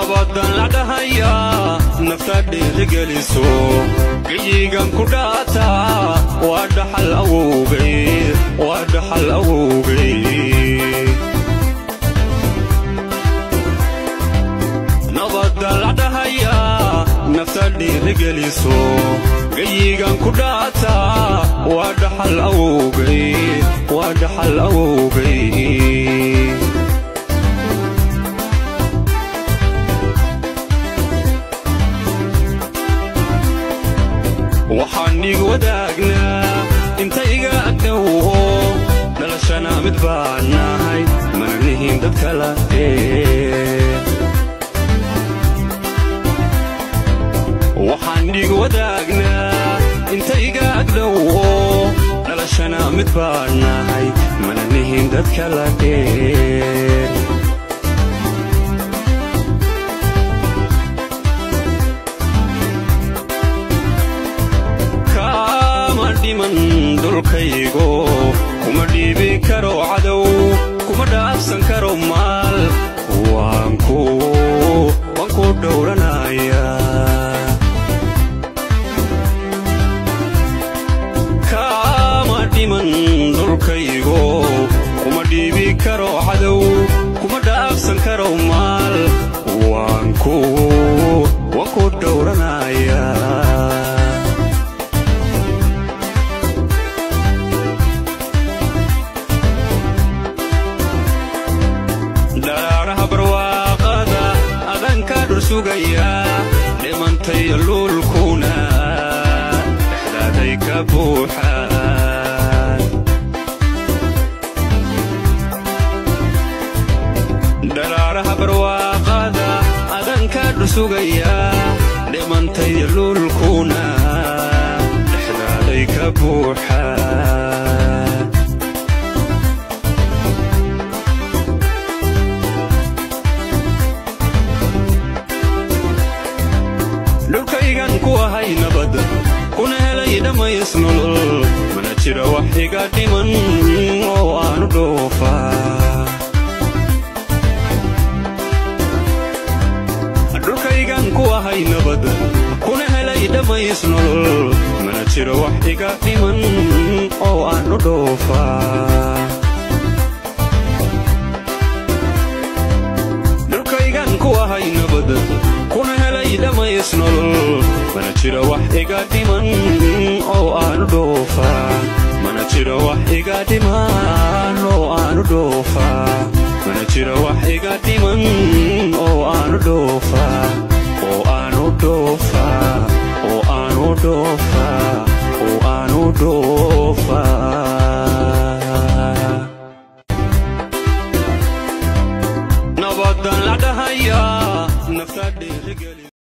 nabadan la dhahayaa nafta dhiirigeliso geyigan ku dhaata waa dhaxal awowgay waa dhaxal awowgay nabadan la dhahayaa nafta dhiirigeliso geyigan ku dhaata waa dhaxal awowgay waa dhaxal awowgay waxaan ig wadaagnaa inta iga agdhowo dhalashana mid baan nahay mana nihin dad kala waxaan ig wadaagnaa inta iga agdhowo dhalashana mid baan nahay mana nihin dad kala dheer dulkaygo kuma dhiibi karo cadow kuma dhaafsan karo maal waan ku dhowranaya kaama dhiman dulkaygo kuma dhiibi karo cadow kuma dhaafsan karo maal waan ku dhowranaya dhimantay luulkuna dhexdaaday ka buuxaan dharaaraha barwaaqada adanka dhusugaya dhimantay luulkuna dhexdaaday ka buuxaan dhulkaygan ku ahay nabad kuna helay dhammays nolol mana jira wax iga dhiman oo aanu dhoofaa dhulkaygan ku ahay nabad kuna helay dhammays nolol mana jira wax iga dhiman oo aanu dhoofaa dhulkaygan ku ahay nabad kuna helay dhammays nolol mana jira wax iga dhiman oo aanu dhoofaa mana jira wax iga dhiman oo aanu dhoofaa mana jira wax iga dhiman oo aanu dhoofaa oo aanu dhoofaa oo aanu dhoofaa oo aanu dhoofaa nabadan la dhahayaa nafta dhiirigeli